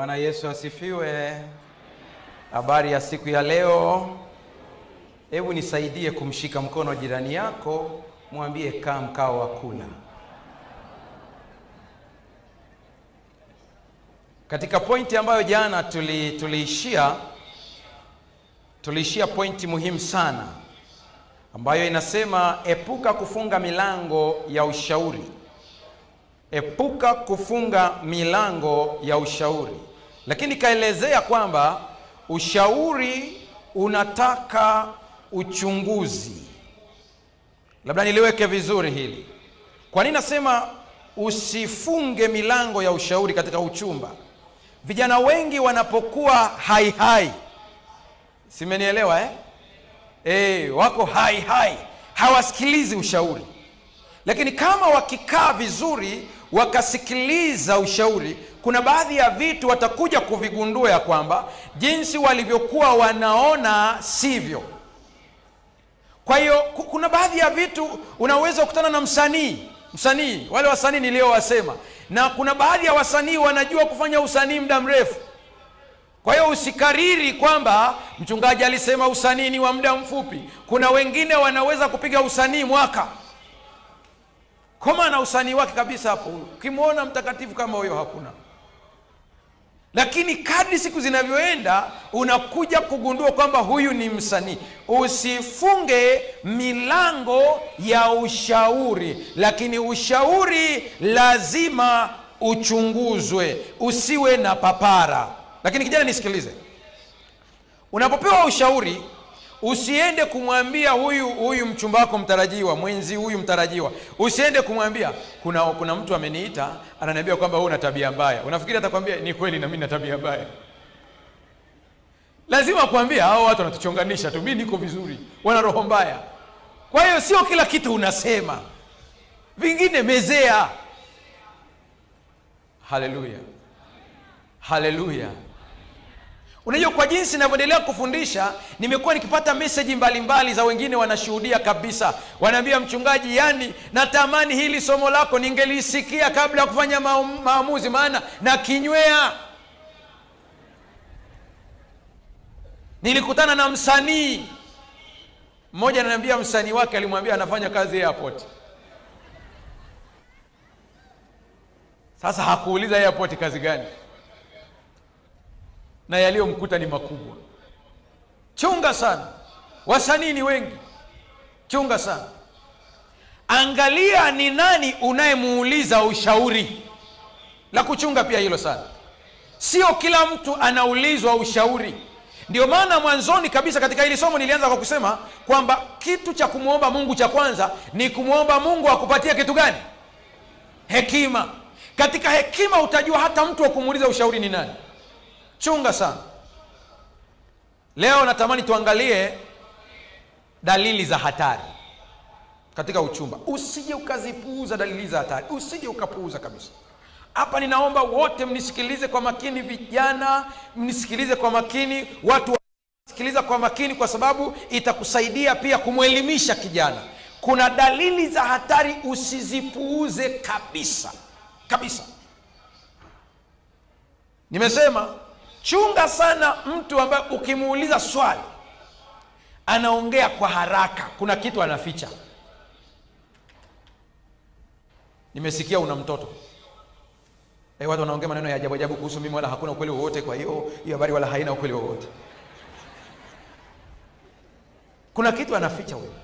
Bwana Yesu asifiwe. Habari ya siku ya leo. Hebu nisaidie kumshika mkono jirani yako, mwambie kaa mkao wa kula. Katika pointi ambayo jana tuli, tuliishia tuliishia pointi muhimu sana ambayo inasema epuka kufunga milango ya ushauri. Epuka kufunga milango ya ushauri, lakini kaelezea kwamba ushauri unataka uchunguzi. Labda niliweke vizuri hili. Kwa nini nasema usifunge milango ya ushauri katika uchumba? Vijana wengi wanapokuwa hai hai, simenielewa eh? E, wako hai hai, hawasikilizi ushauri. Lakini kama wakikaa vizuri wakasikiliza ushauri, kuna baadhi ya vitu watakuja kuvigundua ya kwamba jinsi walivyokuwa wanaona sivyo. Kwa hiyo kuna baadhi ya vitu unaweza kukutana na msanii msanii, wale wasanii niliowasema, na kuna baadhi ya wasanii wanajua kufanya usanii muda mrefu. Kwa hiyo usikariri kwamba mchungaji alisema usanii ni wa muda mfupi. Kuna wengine wanaweza kupiga usanii mwaka koma na usanii wake kabisa. Hapo ukimwona mtakatifu kama huyo hakuna, lakini kadri siku zinavyoenda unakuja kugundua kwamba huyu ni msanii. Usifunge milango ya ushauri, lakini ushauri lazima uchunguzwe, usiwe na papara. Lakini kijana, nisikilize, unapopewa ushauri usiende kumwambia huyu huyu mchumba wako mtarajiwa, mwenzi huyu mtarajiwa, usiende kumwambia kuna kuna mtu ameniita ananiambia kwamba wewe una tabia mbaya. Unafikiri atakwambia ni kweli na mimi na tabia mbaya? Lazima kuambia hao watu wanatuchonganisha tu, mimi niko vizuri, wana roho mbaya. Kwa hiyo sio kila kitu unasema, vingine mezea. Haleluya, haleluya. Unajua, kwa jinsi ninavyoendelea kufundisha, nimekuwa nikipata meseji mbalimbali za wengine wanashuhudia kabisa, wanaambia mchungaji, yani natamani hili somo lako ningelisikia kabla ya kufanya maamuzi, maana na kinywea. Nilikutana na msanii mmoja, ananiambia msanii wake alimwambia anafanya kazi airport. Sasa hakuuliza airport kazi gani na yaliyomkuta ni makubwa. Chunga sana, wasanii ni wengi, chunga sana. Angalia ni nani unayemuuliza ushauri, la kuchunga pia hilo sana. Sio kila mtu anaulizwa ushauri. Ndio maana mwanzoni kabisa katika hili somo nilianza kwa kusema kwamba kitu cha kumwomba Mungu cha kwanza ni kumwomba Mungu akupatie kitu gani? Hekima. Katika hekima utajua hata mtu wa kumuuliza ushauri ni nani. Chunga sana. Leo natamani tuangalie dalili za hatari katika uchumba. Usije ukazipuuza dalili za hatari, usije ukapuuza kabisa. Hapa ninaomba wote mnisikilize kwa makini, vijana mnisikilize kwa makini, watu wasikiliza kwa makini, kwa sababu itakusaidia pia kumwelimisha kijana. Kuna dalili za hatari, usizipuuze kabisa kabisa. Nimesema chunga sana mtu ambaye ukimuuliza swali anaongea kwa haraka, kuna kitu anaficha. Nimesikia una mtoto e, watu wanaongea maneno ya ajabu ajabu kuhusu mimi, wala hakuna ukweli wowote. Kwa hiyo hiyo habari wala haina ukweli wowote. Kuna kitu anaficha huyo.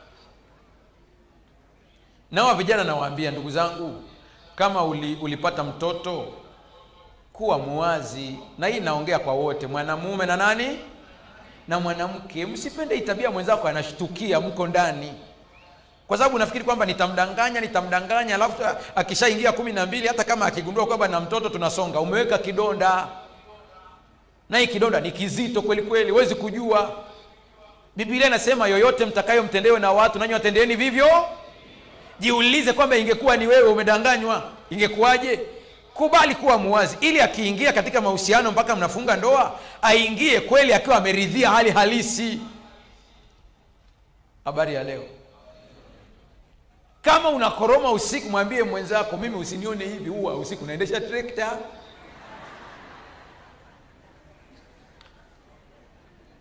Nawa vijana nawaambia, ndugu zangu, kama uli, ulipata mtoto kuwa muwazi, na hii naongea kwa wote, mwanamume na nani na mwanamke. Msipende itabia mwenzako anashtukia mko ndani, kwa sababu nafikiri kwamba nitamdanganya nitamdanganya, alafu akishaingia kumi na mbili, hata kama akigundua kwamba na mtoto tunasonga, umeweka kidonda, na hii kidonda ni kizito kweli kweli, huwezi kujua. Biblia inasema yoyote mtakayomtendewe na watu nanyi watendeeni vivyo. Jiulize kwamba ingekuwa ni wewe umedanganywa, ingekuwaje? Kubali kuwa muwazi, ili akiingia katika mahusiano mpaka mnafunga ndoa, aingie kweli akiwa ameridhia hali halisi. Habari ya leo, kama unakoroma usiku, mwambie mwenzako, mimi usinione hivi, huwa usiku naendesha trekta.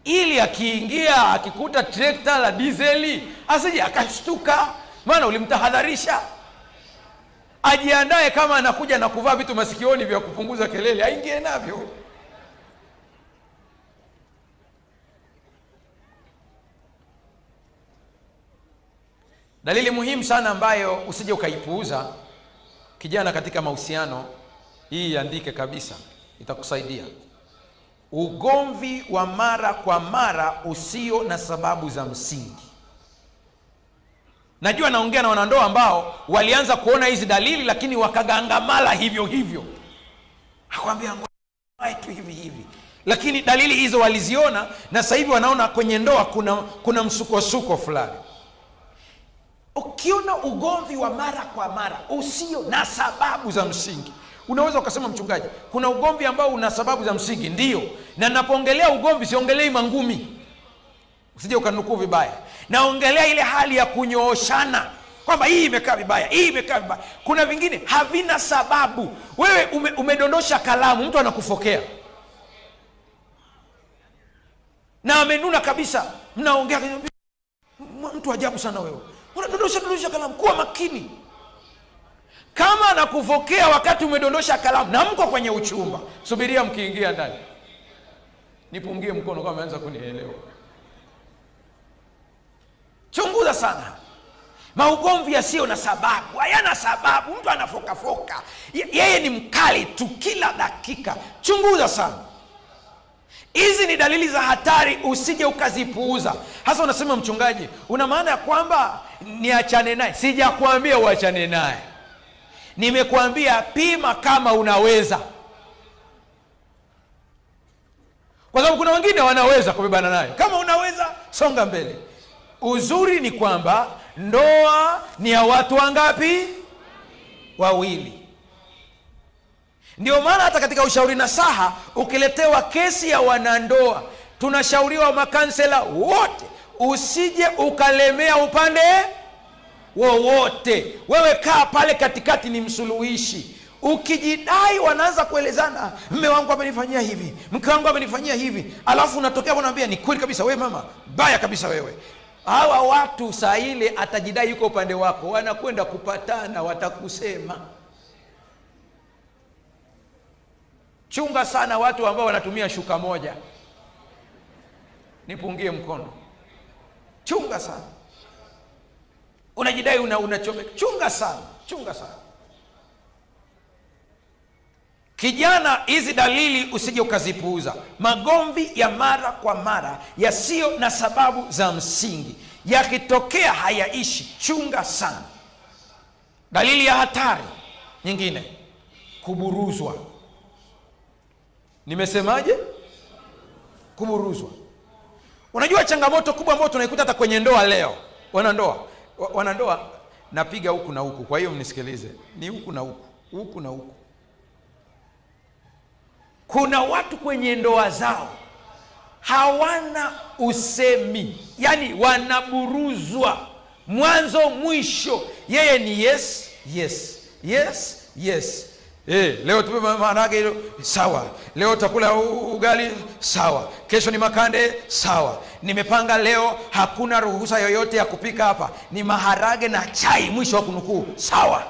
ili akiingia akikuta trekta la dizeli asije akashtuka maana ulimtahadharisha ajiandae kama anakuja na kuvaa vitu masikioni vya kupunguza kelele aingie navyo dalili muhimu sana ambayo usije ukaipuuza kijana katika mahusiano hii iandike kabisa itakusaidia ugomvi wa mara kwa mara usio na sababu za msingi najua naongea na wanandoa ambao walianza kuona hizi dalili lakini wakagangamala hivyo hivyo akwambia tu hivi hivi lakini dalili hizo waliziona na sasa hivi wanaona kwenye ndoa kuna kuna msukosuko fulani ukiona ugomvi wa mara kwa mara usio na sababu za msingi unaweza ukasema mchungaji kuna ugomvi ambao una sababu za msingi ndio na napoongelea ugomvi siongelei mangumi usije ukanukuu vibaya naongelea ile hali ya kunyooshana kwamba hii imekaa vibaya hii imekaa vibaya kuna vingine havina sababu wewe ume, umedondosha kalamu mtu anakufokea na amenuna kabisa mnaongea mtu ajabu sana wewe unadondosha dondosha kalamu kuwa makini kama anakufokea wakati umedondosha kalamu na mko kwenye uchumba subiria mkiingia ndani nipungie mkono kama ameanza kunielewa chunguza sana maugomvi yasiyo na sababu hayana sababu mtu anafokafoka yeye ni mkali tu kila dakika chunguza sana hizi ni dalili za hatari usije ukazipuuza hasa unasema mchungaji una maana ya kwamba niachane naye sijakuambia uachane naye nimekuambia pima kama unaweza kwa sababu kuna wengine wanaweza kubebana nayo kama unaweza songa mbele uzuri ni kwamba ndoa ni ya watu wangapi wawili ndio maana hata katika ushauri na saha ukiletewa kesi ya wanandoa tunashauriwa makansela wote usije ukalemea upande wowote wewe kaa pale katikati ni msuluhishi ukijidai wanaanza kuelezana mme wangu amenifanyia hivi mke wangu amenifanyia hivi alafu unatokea unaambia ni kweli kabisa wewe mama baya kabisa wewe hawa watu saa ile atajidai yuko upande wako wanakwenda kupatana watakusema chunga sana watu ambao wanatumia shuka moja nipungie mkono chunga sana unajidai una unachomeka chunga sana chunga sana kijana hizi dalili usije ukazipuuza magomvi ya mara kwa mara yasiyo na sababu za msingi yakitokea hayaishi chunga sana dalili ya hatari nyingine kuburuzwa nimesemaje kuburuzwa unajua changamoto kubwa ambayo tunaikuta hata kwenye ndoa leo wanandoa wa- wanandoa napiga huku na huku kwa hiyo mnisikilize ni huku na huku huku na huku kuna watu kwenye ndoa zao hawana usemi yaani wanaburuzwa mwanzo mwisho yeye ni yes yes yes yes Eh, leo tupe ma- maharage hilo sawa leo utakula u- ugali sawa kesho ni makande sawa nimepanga leo hakuna ruhusa yoyote ya kupika hapa ni maharage na chai mwisho wa kunukuu sawa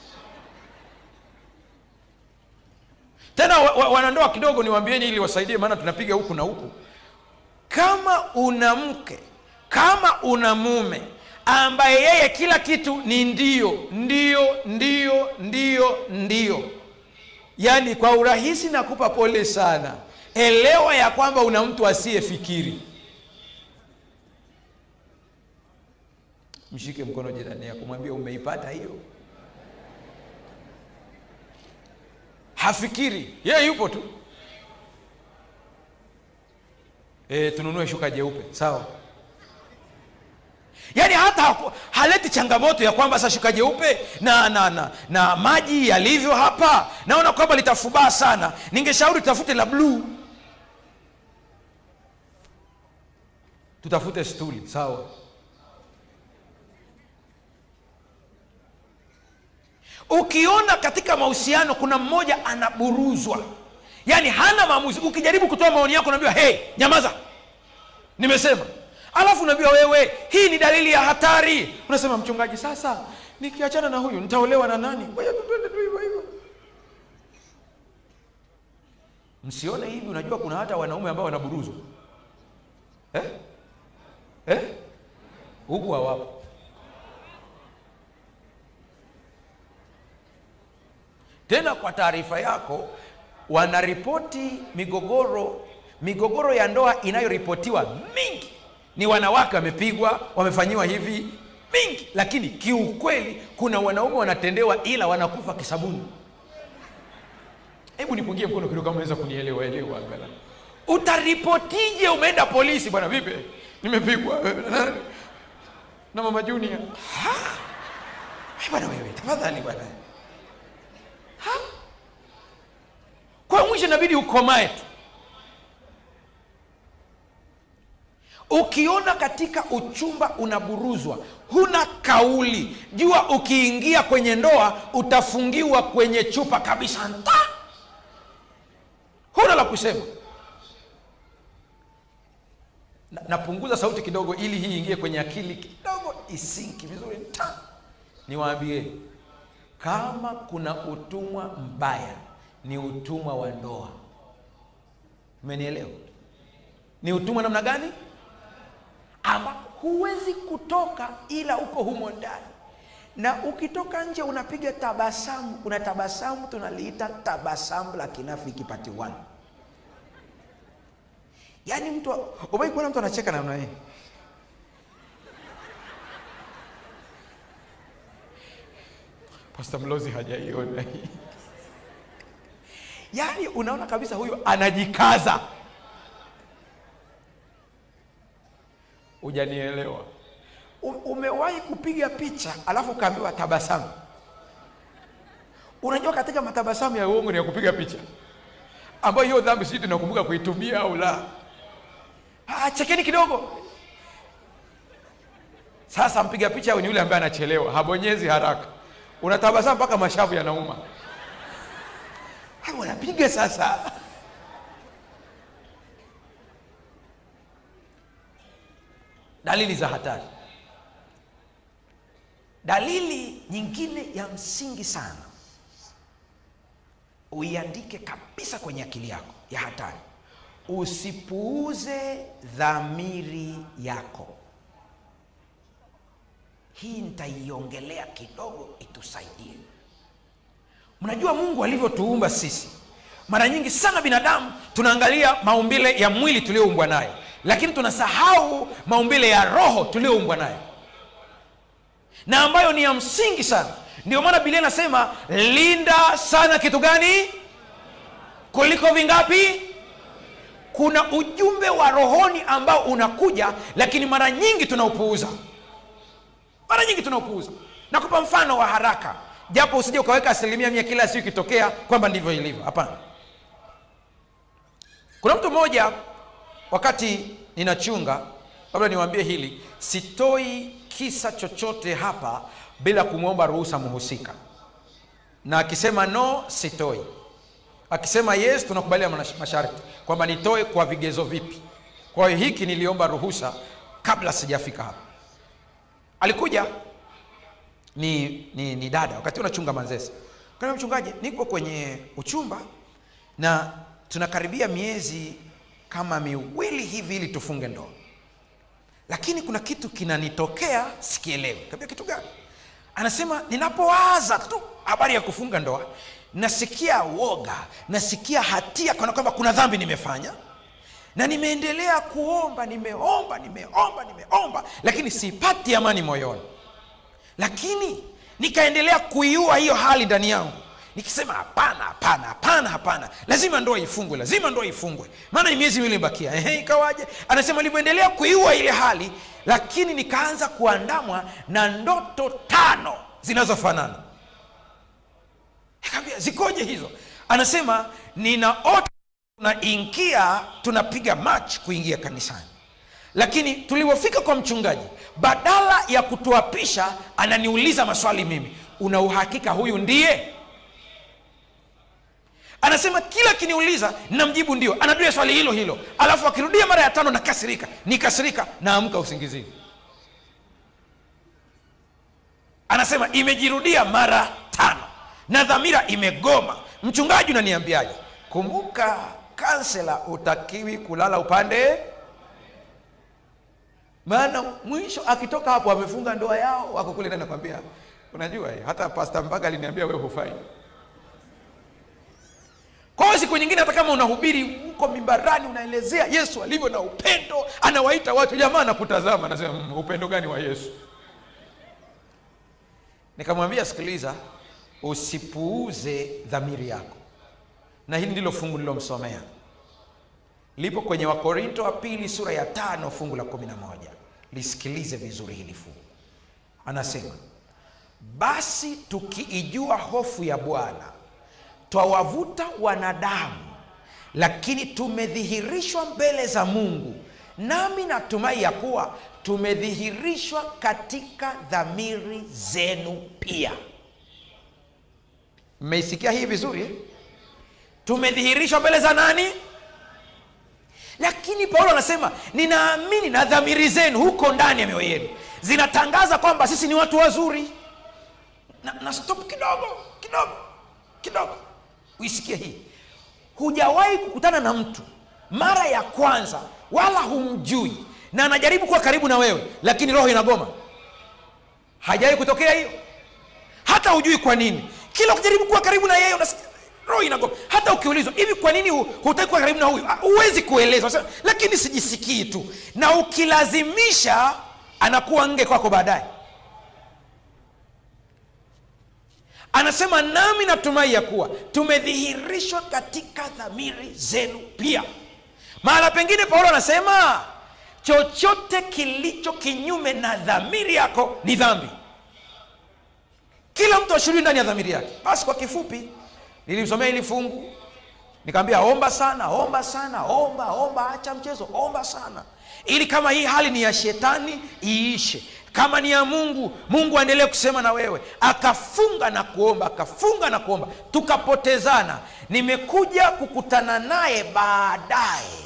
tena wa, wa, wanandoa kidogo niwaambieni ili wasaidie maana tunapiga huku na huku kama una mke kama una mume ambaye yeye kila kitu ni ndio ndio ndio ndio ndio yaani kwa urahisi nakupa pole sana elewa ya kwamba una mtu asiyefikiri mshike mkono jirani yako mwambie umeipata hiyo hafikiri yeye yupo tu e, tununue shuka jeupe sawa yaani hata haku- haleti changamoto ya kwamba sasa shuka jeupe na, na, na, na maji yalivyo hapa naona kwamba litafubaa sana ningeshauri tutafute la bluu tutafute stuli sawa ukiona katika mahusiano kuna mmoja anaburuzwa yaani hana maamuzi ukijaribu kutoa maoni yako unaambiwa hey nyamaza nimesema alafu unaambiwa wewe hii ni dalili ya hatari unasema mchungaji sasa nikiachana na huyu nitaolewa na nani Ngoja tu twende tu hivyo hivyo msione hivi unajua kuna hata wanaume ambao wanaburuzwa eh? eh? huku hawapo tena kwa taarifa yako wanaripoti migogoro migogoro ya ndoa inayoripotiwa mingi ni wanawake wamepigwa wamefanyiwa hivi mingi lakini kiukweli kuna wanaume wanatendewa ila wanakufa kisabuni hebu nipungie mkono kidogo kama unaweza kunielewa elewa angalau utaripotije umeenda polisi bwana vipi nimepigwa na mama junior Ha? Eh, bwana wewe tafadhali bwana Ha? kwa mwisho inabidi ukomae tu ukiona katika uchumba unaburuzwa huna kauli jua ukiingia kwenye ndoa utafungiwa kwenye chupa kabisa nta huna la kusema Na- napunguza sauti kidogo ili hii ingie kwenye akili kidogo isinki vizuri ta niwaambie kama kuna utumwa mbaya ni utumwa wa ndoa umenielewa ni utumwa namna gani ambapo huwezi kutoka ila uko humo ndani na ukitoka nje unapiga tabasamu kuna tabasamu tunaliita tabasamu la kinafiki pati one yaani mtu umai kuona mtu anacheka namna hii pasta mlozi hajaiona hii yaani unaona kabisa huyu anajikaza hujanielewa U- umewahi kupiga picha alafu ukaambiwa tabasamu unajua katika matabasamu ya uongo ni ya kupiga picha ambayo hiyo dhambi sijui tunakumbuka kuitumia au la ah, chekeni kidogo sasa mpiga picha ni yule ambaye anachelewa habonyezi haraka unatabasamu mpaka mashavu yanauma Ah, unapiga sasa dalili za hatari dalili nyingine ya msingi sana uiandike kabisa kwenye akili yako ya hatari usipuuze dhamiri yako hii nitaiongelea kidogo itusaidie mnajua mungu alivyotuumba sisi mara nyingi sana binadamu tunaangalia maumbile ya mwili tulioumbwa nayo lakini tunasahau maumbile ya roho tulioumbwa nayo na ambayo ni ya msingi sana ndio maana bilia inasema linda sana kitu gani kuliko vingapi kuna ujumbe wa rohoni ambao unakuja lakini mara nyingi tunaupuuza mara nyingi tunaupuuza nakupa mfano wa haraka japo usije ukaweka asilimia mia kila siku ikitokea kwamba ndivyo ilivyo hapana kuna mtu mmoja wakati ninachunga labda niwaambie hili sitoi kisa chochote hapa bila kumwomba ruhusa mhusika na akisema no sitoi akisema yes tunakubalia mash- masharti kwamba nitoe kwa vigezo vipi kwa hiyo hiki niliomba ruhusa kabla sijafika hapa alikuja ni, ni, ni dada wakati unachunga manzese kana mchungaji niko kwenye uchumba na tunakaribia miezi kama miwili hivi ili tufunge ndoa lakini kuna kitu kinanitokea sikielewi kabia kitu gani anasema ninapowaza tu habari ya kufunga ndoa nasikia woga nasikia hatia kana kwamba kuna dhambi nimefanya na nimeendelea kuomba nimeomba nimeomba nimeomba lakini sipati amani moyoni lakini nikaendelea kuiua hiyo hali ndani yangu nikisema hapana hapana hapana hapana lazima ndoa ifungwe lazima ndoa ifungwe maana ni miezi miwili imebakia ehe ikawaje anasema nilivyoendelea kuiua ile hali lakini nikaanza kuandamwa na ndoto tano zinazofanana Nikamwambia zikoje hizo anasema ninaota tunaingia tunapiga match kuingia kanisani lakini tulivyofika kwa mchungaji badala ya kutuapisha ananiuliza maswali mimi una uhakika huyu ndiye anasema kila akiniuliza namjibu ndio anarudia swali hilo hilo alafu akirudia mara ya tano nakasirika nikasirika naamka usingizini anasema imejirudia mara tano na dhamira imegoma mchungaji unaniambiaje kumbuka kansela utakiwi kulala upande maana mwisho akitoka hapo amefunga ndoa yao wako kule ndani nakwambia unajua eh, hata pasta mpaka aliniambia wewe hufai kwa hiyo siku nyingine hata kama unahubiri huko mimbarani unaelezea yesu alivyo na upendo anawaita watu jamaa anakutazama anasema "Mm, upendo gani wa yesu nikamwambia sikiliza usipuuze dhamiri yako na hili ndilo fungu lilomsomea lipo kwenye wakorinto wa pili sura ya tano fungu la kumi na moja lisikilize vizuri hili fungu anasema basi tukiijua hofu ya bwana twawavuta wanadamu lakini tumedhihirishwa mbele za mungu nami natumai ya kuwa tumedhihirishwa katika dhamiri zenu pia mmeisikia hii vizuri eh? tumedhihirishwa mbele za nani lakini paulo anasema ninaamini na dhamiri zenu huko ndani ya mioyo yenu zinatangaza kwamba sisi ni watu wazuri na, na stop kidogo kidogo kidogo uisikie hii hujawahi kukutana na mtu mara ya kwanza wala humjui na anajaribu kuwa karibu na wewe lakini roho inagoma hajawahi kutokea hiyo hata hujui kwa nini kila ukijaribu kuwa karibu na yeye unasikia roho inagoma hata ukiulizwa hivi kwa nini hu- hutaki kuwa karibu na huyu Ah, huwezi kueleza Unasema, lakini sijisikii tu na ukilazimisha anakuwa nge kwako baadaye anasema nami natumai ya kuwa tumedhihirishwa katika dhamiri zenu pia mahala pengine paulo anasema chochote kilicho kinyume na dhamiri yako ni dhambi kila mtu ashiriki ndani ya dhamiri yake basi kwa kifupi nilimsomea hili fungu nikamwambia omba sana omba sana omba omba acha mchezo omba sana ili kama hii hali ni ya shetani iishe kama ni ya mungu mungu aendelee kusema na wewe akafunga na kuomba akafunga na kuomba tukapotezana nimekuja kukutana naye baadaye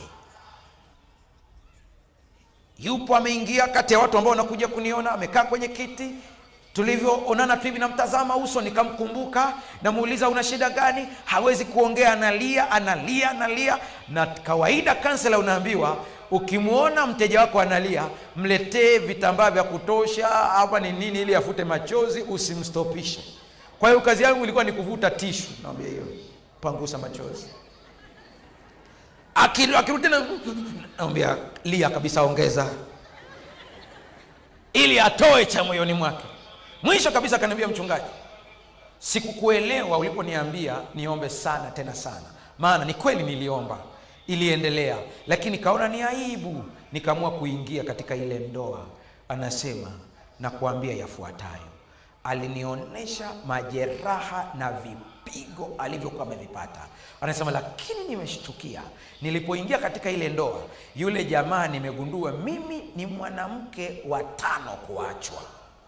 yupo ameingia kati ya watu ambao wanakuja kuniona amekaa kwenye kiti tulivyoonana tu hivi namtazama uso nikamkumbuka namuuliza una shida gani hawezi kuongea analia analia analia na kawaida kansela unaambiwa ukimwona mteja wako analia mletee vitambaa vya kutosha hapa ni nini ili afute machozi usimstopishe kwa hiyo kazi yangu ilikuwa ni kuvuta tishu naambia hiyo pangusa machozi Akil- akirudi tena naambia lia kabisa ongeza ili atoe cha moyoni mwake mwisho kabisa akaniambia mchungaji sikukuelewa uliponiambia niombe sana tena sana maana ni kweli niliomba iliendelea lakini kaona ni aibu nikaamua kuingia katika ile ndoa anasema na kuambia yafuatayo alinionyesha majeraha na vipigo alivyokuwa amevipata anasema lakini nimeshtukia nilipoingia katika ile ndoa yule jamaa nimegundua mimi ni mwanamke wa tano kuachwa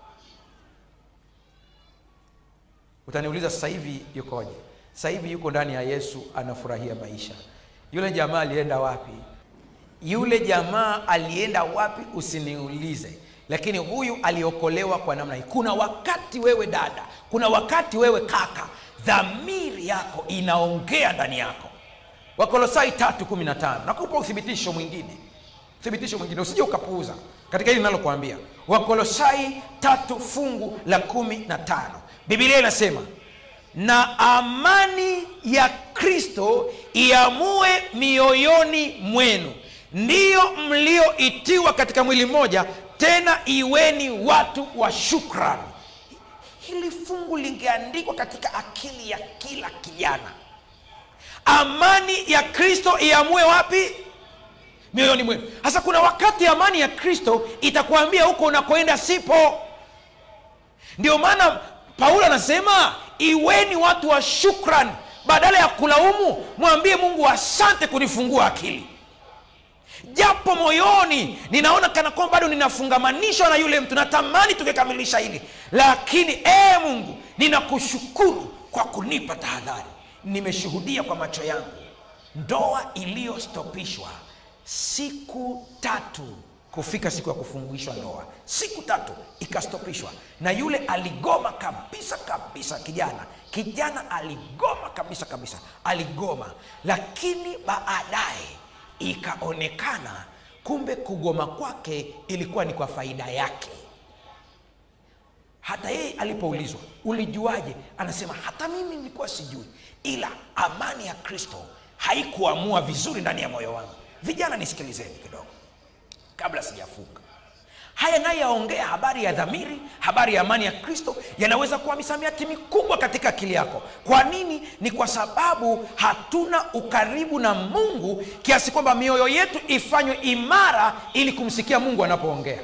utaniuliza sasa hivi yukoje sasa hivi yuko ndani ya yesu anafurahia maisha yule jamaa alienda wapi yule jamaa alienda wapi usiniulize lakini huyu aliokolewa kwa namna hii kuna wakati wewe dada kuna wakati wewe kaka dhamiri yako inaongea ndani yako wakolosai tatu kumi na tano nakupa uthibitisho mwingine uthibitisho mwingine usije ukapuuza katika hili linalokuambia wakolosai tatu fungu la kumi na tano bibilia inasema na amani ya kristo iamue mioyoni mwenu ndiyo mlioitiwa katika mwili mmoja tena iweni watu wa shukrani hili fungu lingeandikwa katika akili ya kila kijana amani ya kristo iamue wapi mioyoni mwenu sasa kuna wakati amani ya kristo itakuambia huko unakoenda sipo ndio maana paulo anasema iweni watu wa shukran badala ya kulaumu mwambie mungu asante kunifungua akili japo moyoni ninaona kana kwamba bado ninafungamanishwa na yule mtu natamani tungekamilisha hili lakini ee mungu ninakushukuru kwa kunipa tahadhari nimeshuhudia kwa macho yangu ndoa iliyostopishwa siku tatu kufika siku ya kufungishwa ndoa siku tatu ikastopishwa na yule aligoma kabisa kabisa kijana kijana aligoma kabisa kabisa aligoma lakini baadaye ikaonekana kumbe kugoma kwake ilikuwa ni kwa faida yake hata yeye alipoulizwa ulijuaje anasema hata mimi nilikuwa sijui ila amani ya kristo haikuamua vizuri ndani ya moyo wangu vijana nisikilizeni kidogo kabla sijafunga haya naye yaongea habari ya dhamiri habari ya amani ya kristo yanaweza kuwa misamiati mikubwa katika akili yako kwa nini ni kwa sababu hatuna ukaribu na mungu kiasi kwamba mioyo yetu ifanywe imara ili kumsikia mungu anapoongea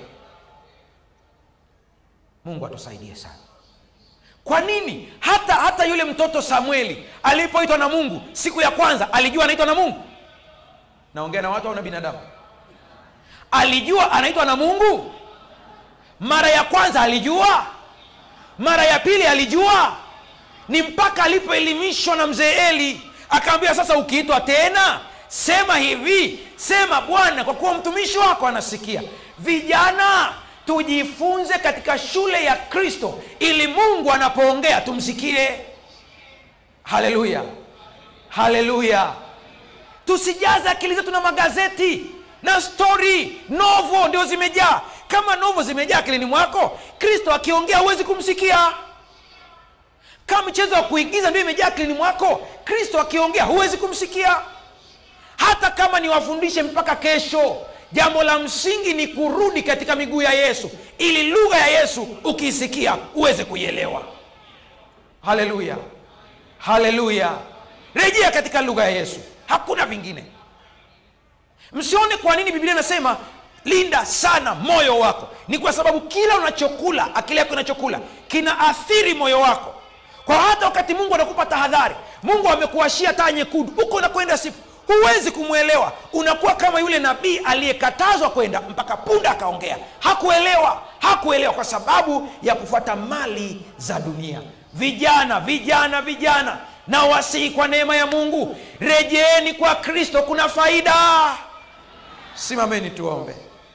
mungu atusaidie sana kwa nini hata hata yule mtoto samueli alipoitwa na mungu siku ya kwanza alijua anaitwa na mungu naongea na watu au na binadamu alijua anaitwa na mungu mara ya kwanza alijua mara ya pili alijua ni mpaka alipoelimishwa na mzee eli akaambia sasa ukiitwa tena sema hivi sema bwana kwa kuwa mtumishi wako anasikia vijana tujifunze katika shule ya kristo ili mungu anapoongea tumsikie haleluya haleluya tusijaze akili zetu na magazeti na stori novo ndio zimejaa kama novo zimejaa akilini mwako kristo akiongea huwezi kumsikia kama mchezo wa kuigiza ndio imejaa akilini mwako kristo akiongea huwezi kumsikia hata kama niwafundishe mpaka kesho jambo la msingi ni kurudi katika miguu ya yesu ili lugha ya yesu ukiisikia uweze kuielewa haleluya haleluya rejea katika lugha ya yesu hakuna vingine msione kwa nini biblia inasema linda sana moyo wako ni kwa sababu kila unachokula akili yako inachokula kinaathiri moyo wako kwa hata wakati mungu anakupa tahadhari mungu amekuashia taa nyekundu huko unakwenda siku huwezi kumwelewa unakuwa kama yule nabii aliyekatazwa kwenda mpaka punda akaongea hakuelewa hakuelewa kwa sababu ya kufuata mali za dunia vijana vijana vijana na wasihi kwa neema ya mungu rejeeni kwa kristo kuna faida simameni tuombe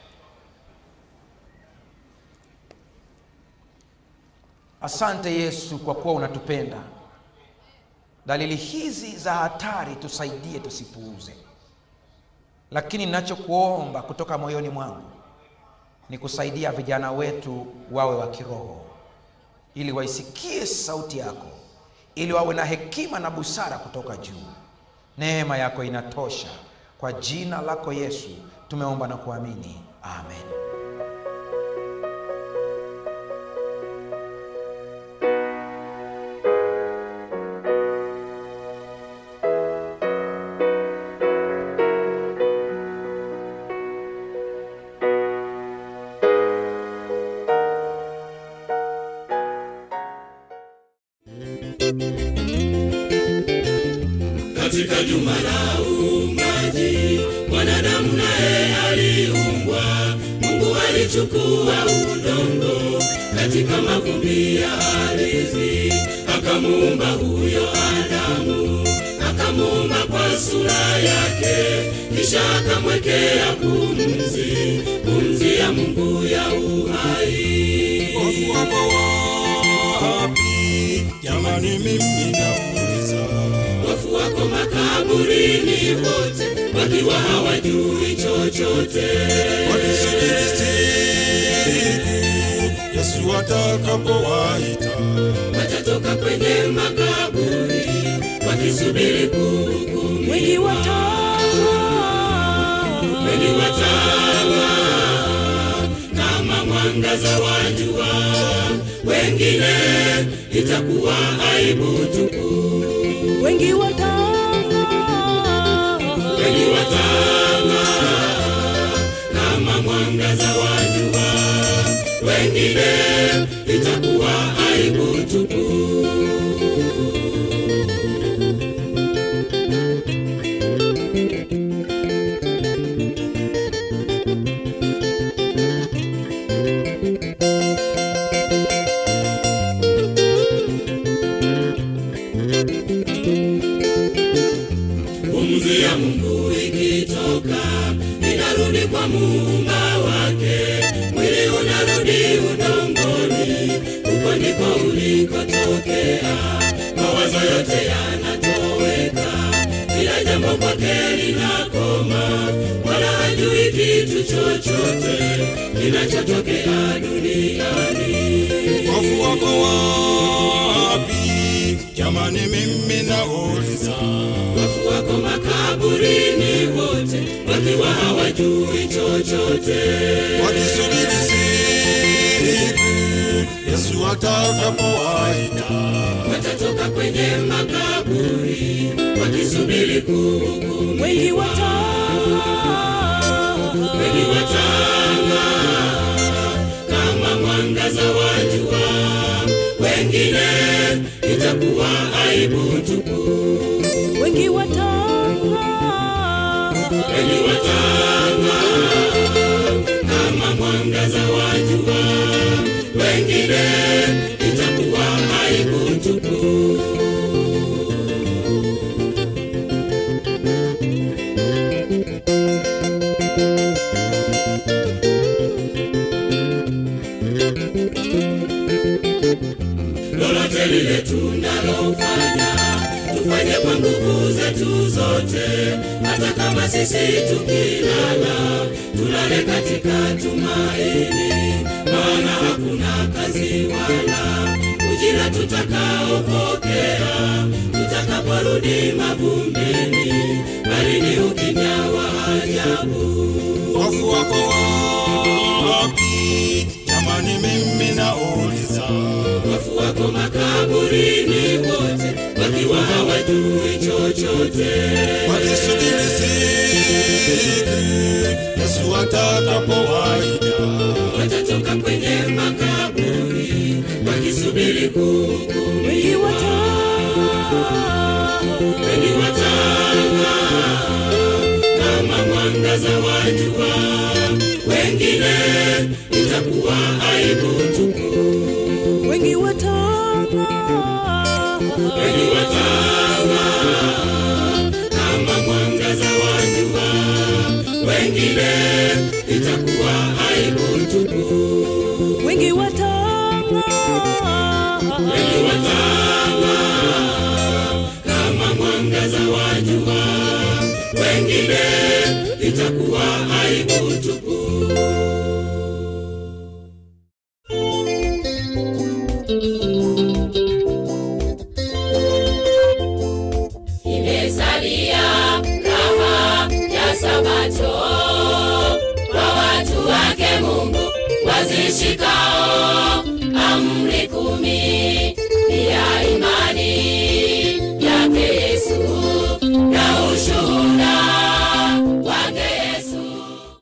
asante yesu kwa kuwa unatupenda dalili hizi za hatari tusaidie tusipuuze lakini ninachokuomba kutoka moyoni mwangu ni kusaidia vijana wetu wawe wa kiroho ili waisikie sauti yako ili wawe na hekima na busara kutoka juu neema yako inatosha kwa jina lako yesu tumeomba na kuamini amen katika juma la uumbaji mwanadamu naye aliumbwa mungu alichukua udongo katika mavumbi ya ardhi akamuumba huyo adamu akamuumba kwa sura yake kisha akamwekea pumzi pumzi ya mungu ya uhai Wafu wako wapi? Jamani, mimi nauliza. wafu wako makaburini wote wakiwa hawajui chochote Wakisubiri siku Yesu atakapowaita. watatoka kwenye makaburi wakisubiri kuhukumu wengi watawa wengi watawa kama mwangaza wa jua wengine itakuwa aibu tupu wengi watawa wengi watawa kama mwangaza wa jua wengine itakuwa aibu tupu inarudi kwa muumba wake mwili unarudi udongoni huko ndiko ulikotokea mawazo yote yanatoweka kila jambo kwake linakoma wala hajui kitu chochote kinachotokea duniani wafu wako wapi jamani mimi nauliza wafu wako makaburini wote wakiwa hawajui chochote wakisubiri siku yesu atakapowaita watatoka kwenye makaburi wakisubiri kuhukumu wengi watanga wengi watanga kama mwangaza wa jua wengine itakuwa aibu tupu wengi watanga wengi watanga kama mwangaza wa jua wengine itakuwa aibu tupu lolote lile tunalofanya tufanye kwa nguvu zetu zote hata kama sisi tukilala tulale katika tumaini maana hakuna kazi wala ujira tutakaopokea tutakaporudi mavumbini bali ni ukimya wa ajabu wafu wako wapi jamani mimi nauliza wafu wako makaburini wote wakiwa hawajui chochote wakisubiri siku yesu atakapowaita watatoka kwenye makaburi wakisubiri kuhukumu wengi watanga wengi watanga kama mwangaza wa jua wengine itakuwa aibu tupu wengi watanga wengi watanga kama mwangaza wa jua wengine itakuwa aibu tupu wengi watanga wengi watanga kama mwangaza wa jua wengine itakuwa aibu tupu imesalia raha ya sabato kwa watu wake mungu wazishika